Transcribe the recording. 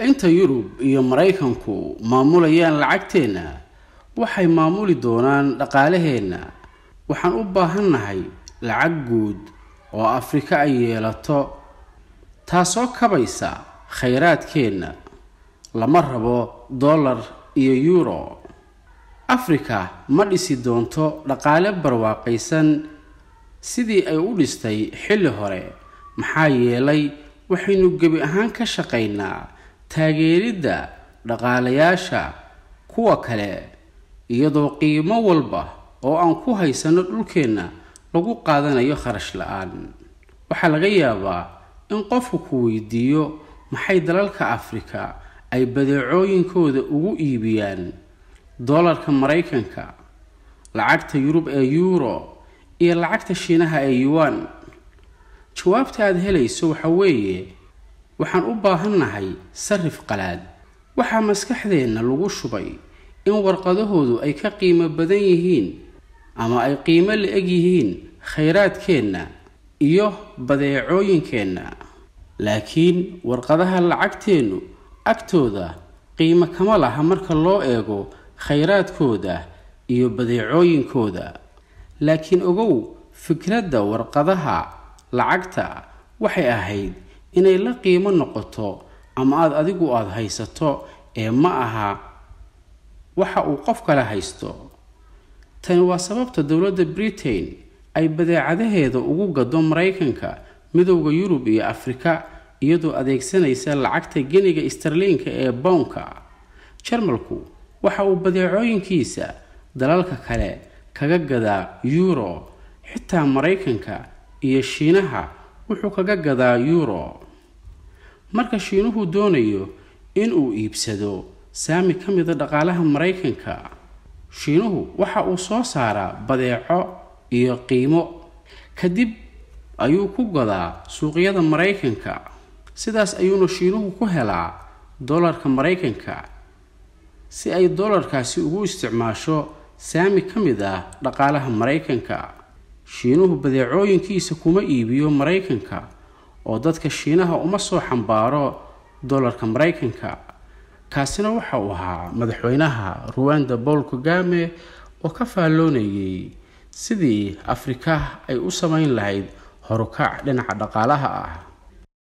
inta yurub iyo maraykanku maamulayaan lacagteenna waxay maamuli doonaan dhaqaalaheenna waxaan u baahannahay lacag guud oo afrika ay yeelato taasoo kabaysa khayraadkeenna lama rabo dollar iyo yuuro afrika ma dhisi doonto dhaqaale barwaaqaysan sidii ay u dhistay xilli hore maxaa yeelay waxaynu gebi ahaan ka shaqaynaa taageeridda dhaqaalayaasha kuwa kale iyadoo qiimo walba oo aan ku haysano dhulkeenna lagu qaadanayo kharash la-aan waxaa laga yaabaa in qofku ku weydiiyo maxay dalalka afrika ay badeecooyinkooda ugu iibiyaan dollarka maraykanka lacagta yurub ee yuuro iyo lacagta shiinaha ee yuwan jawaabta aada helayso waxa weeye waxaan u baahannahay sarif qalaad waxaa maskaxdeenna lagu shubay in warqadahoodu ay ka qiimo badan yihiin ama ay qiimo la-eg yihiin khayraadkeenna iyo badeecooyinkeenna laakiin warqadaha lacagteennu agtooda qiimo kama laha marka loo eego khayraadkooda iyo badeecooyinkooda laakiin ogow fikradda warqadaha lacagta waxay ahayd inay la qiimo noqoto ama aada adigu aada haysato ee ma aha waxa uu qof kale haysto tani waa sababta dowladda britain ay badeecadaheeda ugu gado maraykanka midowda yurub iyo afrika iyadoo adeegsanaysa lacagta geniga starliinka ee bownka jarmalku waxa uu badeecooyinkiisa dalalka kale kaga gadaa yuuro xitaa maraykanka iyo shiinaha wuxuu kaga gadaa yuuro marka shiinuhu doonayo inuu iibsado saami ka mida dhaqaalaha maraykanka shiinuhu waxa uu soo saaraa badeeco iyo qiimo kadib ayuu ku gadaa suuqyada maraykanka sidaas ayuuna shiinuhu ku helaa dollarka maraykanka si ay dollarkaasi ugu isticmaasho saami ka mid ah dhaqaalaha maraykanka shiinuhu badeecooyinkiisa kuma iibiyo maraykanka oo dadka shiinaha uma soo xambaaro dollarka maraykanka kaasina waxa uu ahaa madaxweynaha ruwanda paul kagame oo ka faalloonayay sidii afrika ay u samayn lahayd horukac dhinaca dhaqaalaha ah